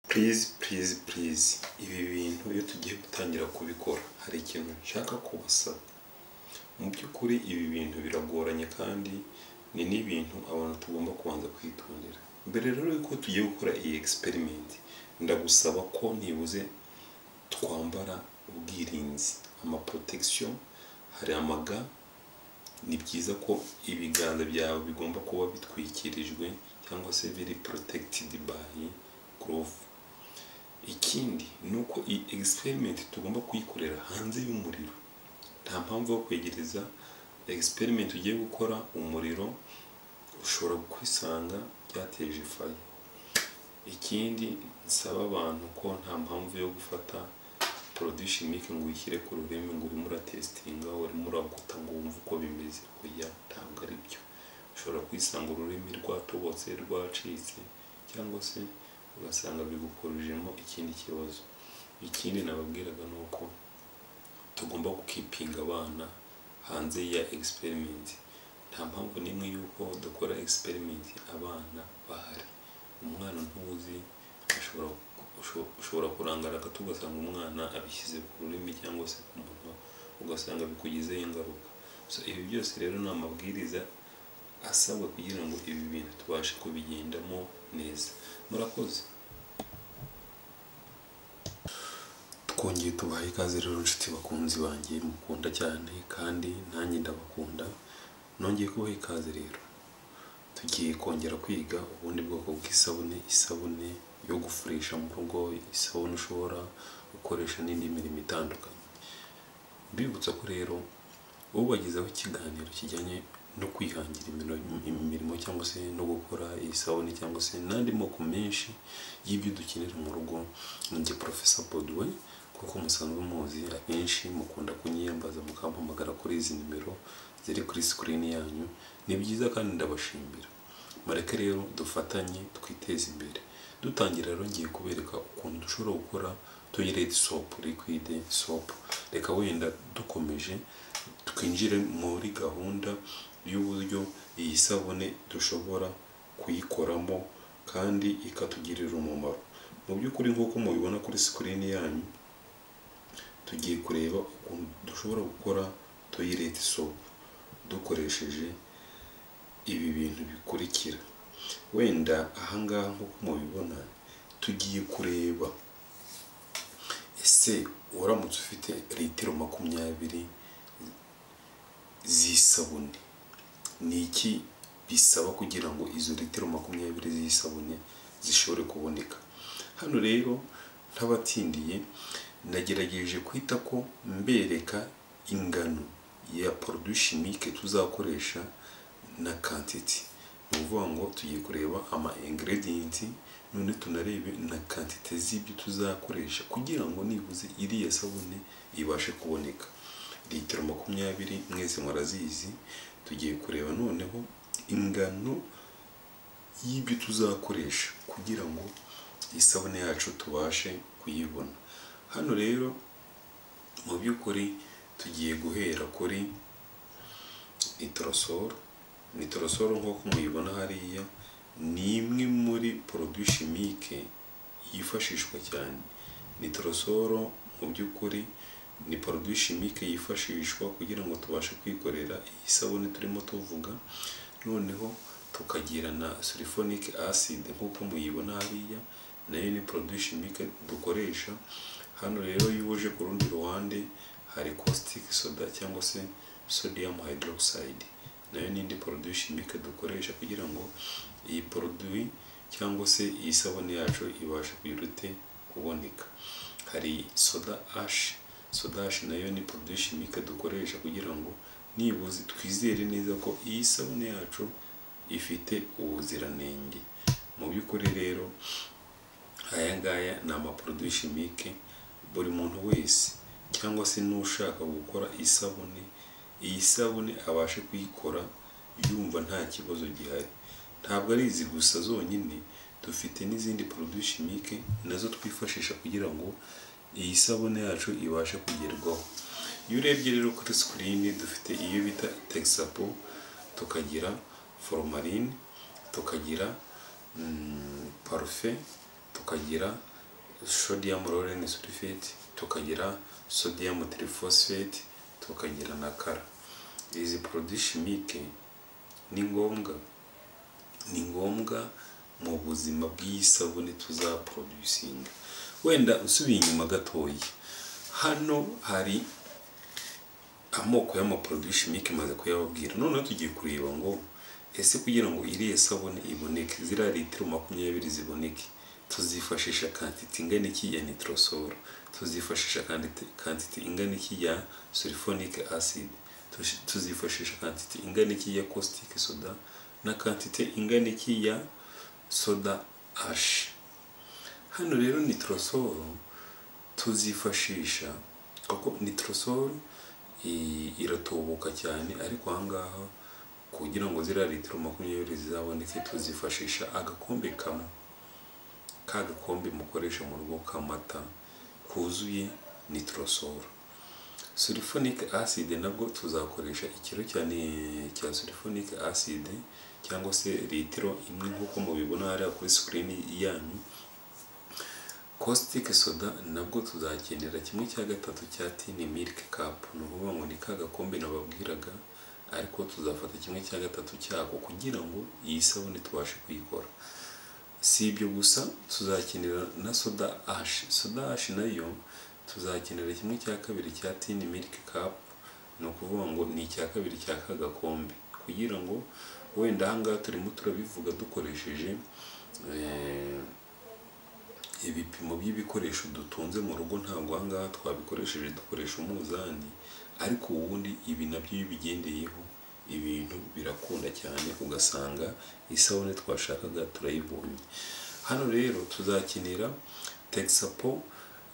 purize purize purize ibi bintu iyo tugiye gutangira kubikora hari ikintu nshaka kubasaba mu by'ukuri ibi bintu biragoranye kandi ni n'ibintu abantu tugomba kubanza kwitondera mbere rero yuko tugiye gukora iyi egisiperimenti ndagusaba ko nibuze twambara ubwirinzi amaprotekisiyo hari amaga ni byiza ko ibiganza byawe bigomba kuba bitwikirijwe cyangwa se biri porotekitidi bayi gorofu ikindi ni uko iyi egisiperimenti tugomba kuyikorera hanze y'umuriro nta mpamvu yo kwegereza egisiperimenti ugiye gukora umuriro ushobora kwisanga byateje ifayi ikindi nsaba abantu ko nta mpamvu yo gufata porodishini mike ngo uyishyire ku rurimi ngo urimo uratesitinga urimo uraguta ngo wumve uko bimeze oya ntabwo ari byo ushobora kwisanga ururimi rwatobotse rwacitse cyangwa se ugasanga bigukorujemo ikindi kibazo ikindi nababwiraga ni uko tugomba gukipinga abana hanze ya egisiperimenti nta mpamvu n'imwe y'uko dukora egisiperimenti abana bahari umwana ntuzi ashobora ushobora kurangara gato ugasanga umwana abishyize ku rurimi cyangwa se ku munwa ugasanga bikugizeho ingaruka ibi byose rero ni amabwiriza asabwa kugira ngo ibi bintu tubashe kubigendamo neza murakoze twongeye tubaha ikaze rero inshuti bakunzi banjye mukunda cyane kandi nanjye ndabakunda nongeye kubaha ikaze rero tugiye kongera kwiga ubundi bwoko bw'isabune isabune yo gufurisha mu rugo isabune ushobora gukoresha n'indi mirimo itandukanye mbibutsa ko rero ubagezaho ikiganiro kijyanye no kwihangira imirimo cyangwa se no gukora isabune cyangwa se n'andi moko menshi y'ibyo dukenera mu rugo ni njye porofesa boduwe kuko musanzwe muzi abenshi mukunda kunyiyambaza mukampamagara kuri izi nimero ziri kuri sikirini yanyu ni byiza kandi ndabashimira mureke rero dufatanye twiteze imbere dutangira rero ngiye kubereka ukuntu dushobora gukora toyireti sopu likwide sopu reka wenda dukomeje twinjire muri gahunda y'uburyo iyi sabune dushobora kuyikoramo kandi ikatugirira umumaro mu by'ukuri nk'uko mubibona kuri sikirini yanyu tugiye kureba ukuntu dushobora gukora toyireti sopu dukoresheje ibi bintu bikurikira wenda ahangaha nk'uko mubibona tugiye kureba ese uramutse ufite litiro makumyabiri z'isabune ni iki bisaba kugira ngo izo litiro makumyabiri z'isabune zishobore kuboneka hano rero ntabatindiye nagerageje kwita ko mbereka ingano ya porudushimike tuzakoresha na kantiti ni ukuvuga ngo tugiye kureba ama ingredients none tunarebe na kantite z'ibyo tuzakoresha kugira ngo nibuze iriya sabune ibashe kuboneka litiro makumyabiri mwese murazizi tugiye kureba noneho ingano y'ibyo tuzakoresha kugira ngo isabune yacu tubashe kuyibona hano rero mu by'ukuri tugiye guhera kuri nitorosoro nitorosoro nk'uko muyibona hariya ni imwe muri porodishimike yifashishwa cyane nitorosoro mu by'ukuri ni porodishimike yifashishwa kugira ngo tubashe kwikorera iyi sabune turimo tuvuga noneho tukagira na surifonike aside nk'uko muyibona hariya nayo ni porodishimike dukoresha hano rero iyo uje ku rundi ruhande hari caustic soda cyangwa se sodium hydroxide nayo n'indi produit chimique dukoresha kugira ngo iyi produit cyangwa se iyi sabune yacu ibashe kwirute kuboneka hari soda ash soda ash nayo ni produit chimique dukoresha kugira ngo nibuze twizere neza ko iyi sabune yacu ifite ubuziranenge mu by'ukuri rero aya ngaya ni amaproduit chimique buri muntu wese cyangwa se n'ushaka gukora isabune iyi sabune abashe kuyikora yumva nta kibazo gihari ntabwo ari izi gusa zonyine dufite n'izindi porodishimike nazo twifashisha kugira ngo iyi sabune yacu ibashe kugerwaho iyo urebye rero kuri sikirini dufite iyo bita tegisapo tukagira foromarine tukagira parufe tukagira sodium lauren sulfate tukagira sodium triphosphate tukagira na kara izi produits chimique ni ngombwa ni ngombwa mu buzima bw'iyi sabune tuzaproducinga wenda usubiye inyuma gatoya hano hari amoko y'amaporoduwi shimike maze kuyababwira noneho tugiye kureba ngo ese kugira ngo iriya sabune iboneke ziriya litiro makumyabiri ziboneke tuzifashisha kantite ingana iki ya nitorosoro tuzifashisha kantite- kantite ingana iki ya sulfonic acid tush- tuzifashisha kantite ingana iki ya caustic soda na kantite ingana iki ya soda ashi hano rero nitorosoro tuzifashisha kuko nitorosoro i- iratubuka cyane ariko ahangaha kugira ngo ziriya litiro makumyabiri zizaboneke tuzifashisha agakombe kamwe ka gakombe mukoresha mu rugo k'amata kuzuye nitorosoro sulfonic acid nabwo tuzakoresha ikiro cyane cya sulfonic acid cyangwa se litiro imwe nk'uko mubibona hariya kuri sikirini yanyu caustic soda nabwo tuzakenera kimwe cya gatatu cya tin milk cup ni ukuvuga ngo ni ka gakombe nababwiraga ariko tuzafata kimwe cya gatatu cyako kugira ngo iyi sabune tubashe kuyikora si ibyo gusa tuzakenera na soda ash soda ash nayo tuzakenera kimwe cya kabiri cya tin milk cup ni ukuvuga ngo ni icya kabiri cya ka gakombe kugira ngo wenda ahangaha turimo turabivuga dukoresheje eh, ibipimo by'ibikoresho dutunze mu rugo ntabwo aha ngaha twabikoresheje dukoresha umuzani ariko ubundi ibi nabyo iyo ubigendeyeho ibintu birakunda cyane ugasanga isabune twashakaga turayibonye hano rero tuzakenera texapo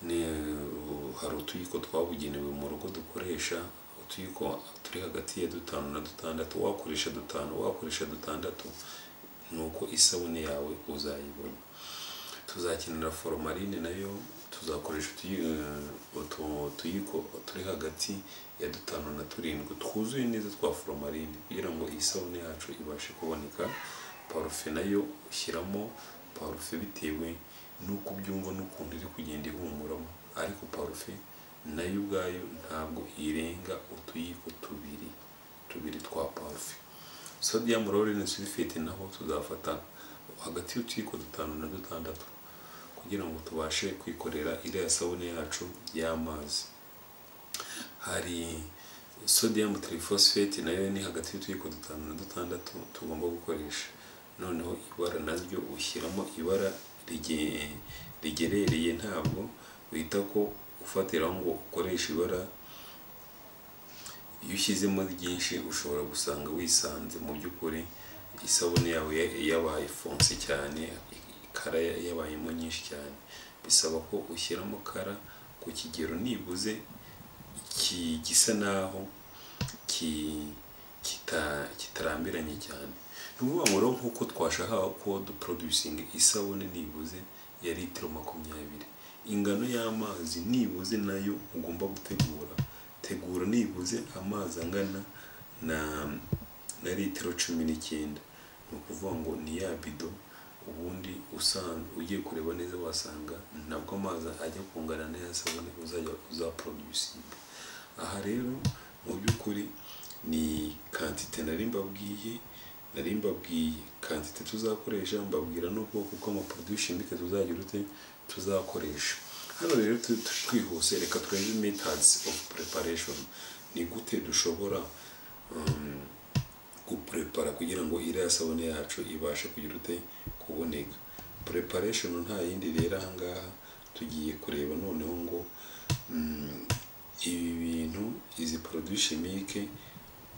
ni hari utuyiko twabugenewe mu rugo dukoresha utuyiko turi hagati ya dutanu na dutandatu wakoresha dutanu wakoresha dutandatu nuko isabune yawe uzayibona tuzakenera foromarine nayo tuzakoresha utuyi- eh, utu- utuyiko turi hagati ya dutanu na turindwi twuzuye neza twa foromarine kugira ngo iyi sabune yacu ibashe kuboneka parufe nayo ushyiramo parufe bitewe n'uko ubyumva n'ukuntu iri kugenda ihumuramo ariko parufe nayo ubwayo ntabwo irenga utuyiko tubiri tubiri twa parufe sodium lauren sulfate naho tuzafata hagati y'utuyiko dutanu na dutandatu kugira ngo tubashe kwikorera iriya sabune yacu y'amazi hari sodium triphosphate nayo ni hagati y'utuyiko dutanu na dutandatu tugomba gukoresha noneho ibara naryo ushyiramo ibara rige- rigerereye ntabwo wita ko ufatiraho ngo ukoresha ibara iyo ushyizemo ryinshi ushobora gusanga wisanze mu by'ukuri isabune yawe ya- yabaye fonse cyane kara ya- yabayemo nyinshi cyane bisaba ko ushyiramo kara ku kigero nibuze ki- gisa naho ki- kita- kitarambiranye cyane ni ukuvuga ngo rero nk'uko twashakaga ko duproducinga isabune nibuze ya litiro makumyabiri ingano y'amazi nibuze nayo ugomba gutegura tegura nibuze amazi angana na na litiro cumi n'icyenda ni ukuvuga ngo ni ya bido ubundi usanga ugiye kureba neza wasanga ntabwo amazi ajya kungana neza sabune uzajya uzaproducinga aha rero mu by'ukuri ni kantite nari mbabwiye nari mbabwiye kantite tuzakoresha mbabwira n'ubwoko bw'amaporoduwi shimike tuzagira ute tuzakoresha hano rero tu- tu- twihuse reka turebe methods of preparation ni gute dushobora um, guprepara kugira ngo iriya sabune yacu ibashe kugira ute kuboneka preparation nta yindi rero ahangaha tugiye kureba noneho ngo mm, ibi bintu izi produits chimique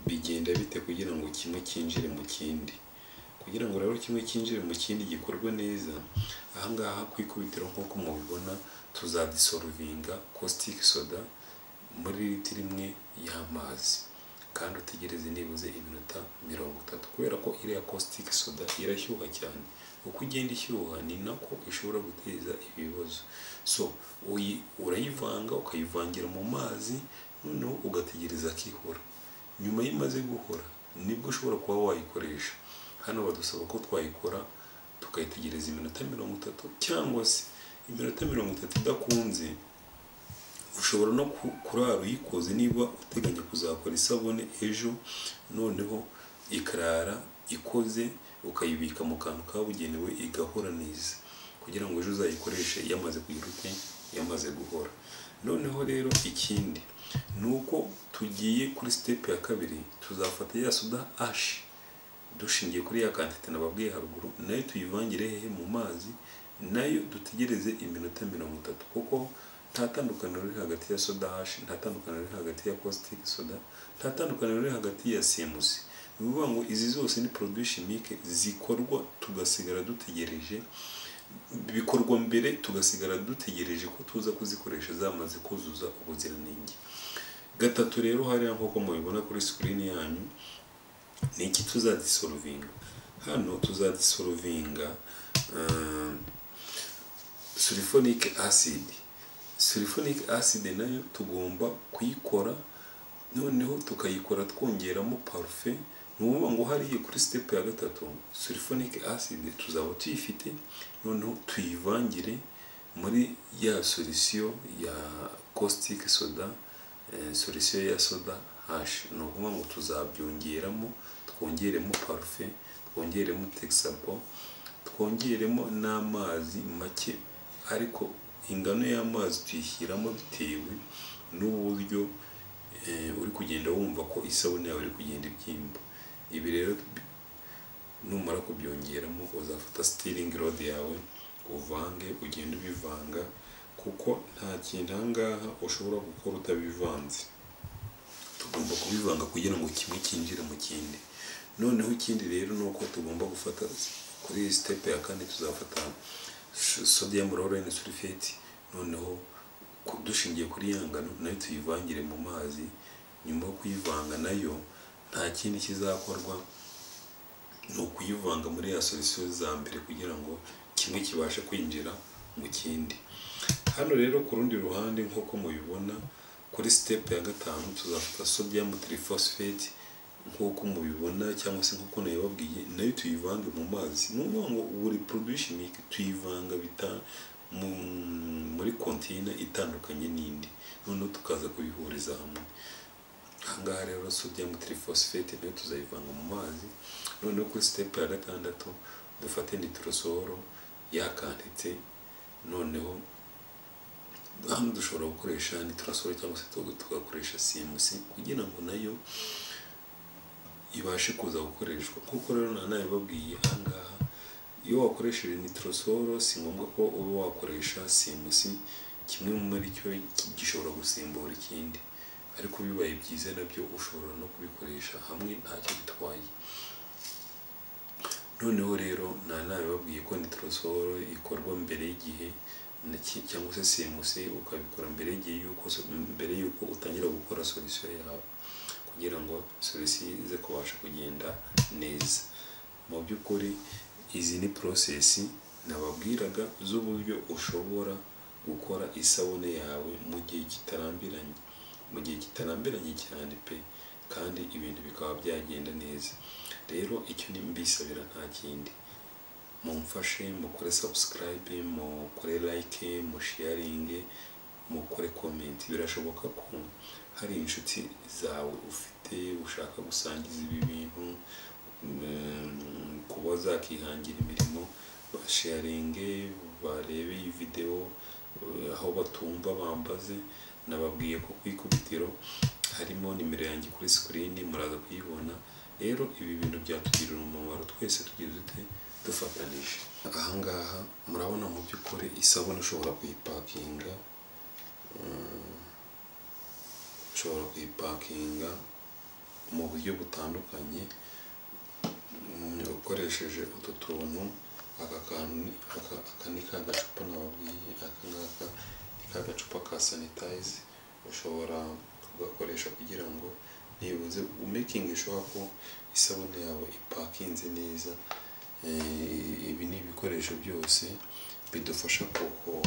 bigenda bite kugira ngo kimwe cyinjire mu kindi kugira ngo rero kimwe cyinjire mu kindi gikorwe neza ahangaha ku ikubitiro nk'uko mubibona tuzadisorovinga caustic soda muri litiro imwe y'amazi kandi utegereze nibuze iminota mirongo itatu kubera ko iriya caustic soda irashyuha cyane uko igenda ishyuha ni nako ishobora guteza ibibazo so uyi urayivanga ukayivangira mu mazi noneho ugategereza akihora nyuma y'imaze guhora nibwo ushobora kuba wayikoresha hano badusaba ko twayikora tukayitegereza iminota mirongo itatu cyangwa se iminota mirongo itatu idakunze ushobora no ku- kurara uyikoze niba uteganya kuzakora isabune ejo noneho ikarara ikoze ukayibika mu kantu kabugenewe igahora neza kugira ngo ejo uzayikoreshe yamaze kugira ute yamaze guhora noneho rero ikindi ni uko tugiye kuri sitepu ya kabiri tuzafata ya soda ashi dushingiye kuri ya kantite nababwiye haruguru nayo tuyivangire hehe mu mazi nayo dutegereze iminota mirongo itatu kuko nta tandukaniro riri hagati ya soda hashi nta tandukaniro riri hagati ya caustic soda nta tandukaniro riri hagati ya simusi ni ukuvuga ngo izi zose ni produit chimique zikorwa tugasigara dutegereje bikorwa mbere tugasigara dutegereje ko tuza kuzikoresha zamaze kuzuza ubuziranenge gatatu rero hariya nk'uko mubibona kuri sikirini yanyu ni iki tuzadisorovinga hano tuzadisorovinga uh, sulfonic acid sulfonic acid nayo tugomba kuyikora noneho tukayikora twongeramo parufe ni ukuvuga ngo hariya kuri sitepu ya gatatu sulfonic acid tuzaba tuyifite noneho tuyivangire muri ya solisiyo ya caustic soda eh, solisiyo ya soda hash ni ukuvuga ngo tuzabyongeramo twongeremo parufe twongeremo texapo twongeremo n'amazi make ariko ingano y'amazi tuyishyiramo bitewe n'uburyo eh, uri kugenda wumva ko isabune yawe iri kugenda ibyimba ibi rero bi- numara kubyongeramo uzafata sitiringi rode yawe uvange ugende ubivanga kuko nta kintu aha ngaha ushobora gukora utabivanze tugomba kubivanga kugira ngo kimwe cyinjire mu kindi noneho ikindi rero ni uko tugomba gufata kuri iyi sitepu ya kane tuzafata sh- sodium lorraine sulfate noneho ku- dushingiye kuri ya ngano nayo tuyivangire mu mazi nyuma yo kuyivanga nayo nta kindi kizakorwa ni ukuyivanga muri ya solisiyo za mbere kugira ngo kimwe kibashe kwinjira mu kindi hano rero ku rundi ruhande nk'uko mubibona kuri sitepu ya gatanu tuzafata sodium triphosphate nk'uko mubibona cyangwa se nk'uko nabibabwiye nayo tuyivange mu mazi ni ukuvuga ngo buri produit chimique tuyivanga bita mu, muri kontina itandukanye n'indi noneho tukaza kubihuriza hamwe ahangaha rero sodium triphosphate nayo tuzayivanga mu mazi noneho kuri sitepu ya gatandatu dufate nitorosoro yakanditse noneho hano dushobora gukoresha nitorosoro cyangwa se tuga- tugakoresha cmc kugira ngo nayo ibashe kuza gukoreshwa kuko rero nanabibabwiye ahangaha iyo wakoresheje nitorosoro si ngombwa ko uba wakoresha cmc kimwe muri cyo gishobora gusimbura ikindi ariko bibaye byiza nabyo ushobora no kubikoresha hamwe ntacyo bitwaye noneho rero nta nabibabwiye ko nitorosoro ikorwa mbere y'igihe na ki- cyangwa se simuse ukabikora mbere y'igihe yuko so- mbere y'uko utangira gukora solisiyo yawe kugira ngo solisiyo ize kubasha kugenda neza mu by'ukuri izi ni porosesi nababwiraga z'uburyo ushobora gukora isabune yawe mu gihe kitarambiranye mu gihe kitarambiranye cyane pe kandi ibintu bikaba byagenda neza rero icyo ni mbisabira nta kindi mumfashe mukore sabusikarayibe mukore layike mushiyaringe mukore komenti birashoboka ko hari inshuti zawe ufite ushaka gusangiza ibi bintu mm, kuba zakihangira imirimo bashiyaringe barebe iyi videwo eh, aho batumva bambaze nababwiye ko ku ikubitiro harimo nimero yanjye kuri sikirini muraza kuyibona rero ibi bintu byatugirira umumaro twese tugize dute dufatanije ahangaha murabona mu by'ukuri isabune ushobora kuyipakinga Mm, ushobora kuyipakinga mu buryo butandukanye Mm, ukoresheje utu tuntu aka kantu ni- aka aka ni ka gacupa nababwiye aka ngaka ni ka gacupa ka sanitayizi ushobora kugakoresha kugira ngo nibuze umekinge shuwa ko isabune yawe ipakinze neza Eh, ibi ni ibikoresho byose bidufasha kuko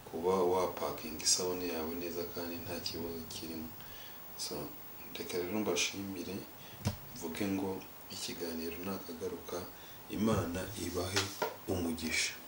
kuba wapakinga isabune yawe neza kandi nta kibazo kirimo so reka rero mbashimire mvuge ngo ikiganiro nakagaruka imana ibahe umugisha